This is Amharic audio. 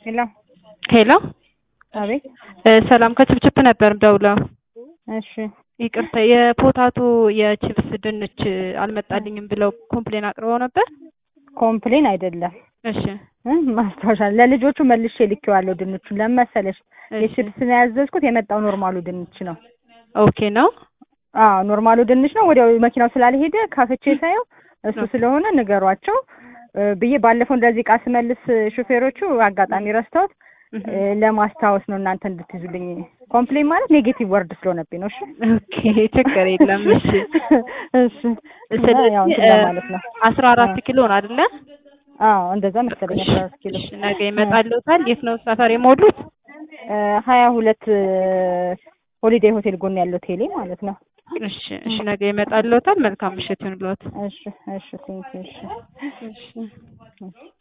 ሄሎ ሄሎ አቤት። ሰላም ከችፕችፕ ነበር ደውለው። እሺ ይቅርታ የፖታቶ የቺፕስ ድንች አልመጣልኝም ብለው ኮምፕሌን አቅርበው ነበር። ኮምፕሌን አይደለም እሺ እ ማስታወሻ ለልጆቹ መልሼ ልኬዋለሁ። ድንቹን ለምን መሰለሽ እሺ። የቺፕስ ነው ያዘዝኩት። የመጣው ኖርማሉ ድንች ነው። ኦኬ ነው። አዎ ኖርማሉ ድንች ነው። ወዲያው መኪናው ስላልሄደ ካፍቼ ሳየው እሱ ስለሆነ ንገሯቸው እ ብዬ ባለፈው እንደዚህ እቃ ስመልስ ሹፌሮቹ አጋጣሚ ረስተውት እ ለማስታወስ ነው እናንተ እንድትይዙልኝ። ኮምፕሌን ማለት ኔጌቲቭ ወርድ ስለሆነብኝ ነው። እሺ ኦኬ ችግር የለም። እሺ እሺ እና ስለዚህ ያው እንትን ለማለት ነው። አስራ አራት ኪሎ ነው አይደለ? አዎ እንደዛ መሰለኝ አስራ አራት ኪሎ እሺ ነገ ይመጣልዎታል። የት ነው ሰፈር የሞሉት? እ ሀያ ሁለት ሆሊዴይ ሆቴል ጎን ያለው ቴሌ ማለት ነው። እሺ እሺ ነገ ይመጣልዎታል። መልካም ምሽት ይሁንልዎት። እሺ እሺ ቴንኪው እሺ እሺ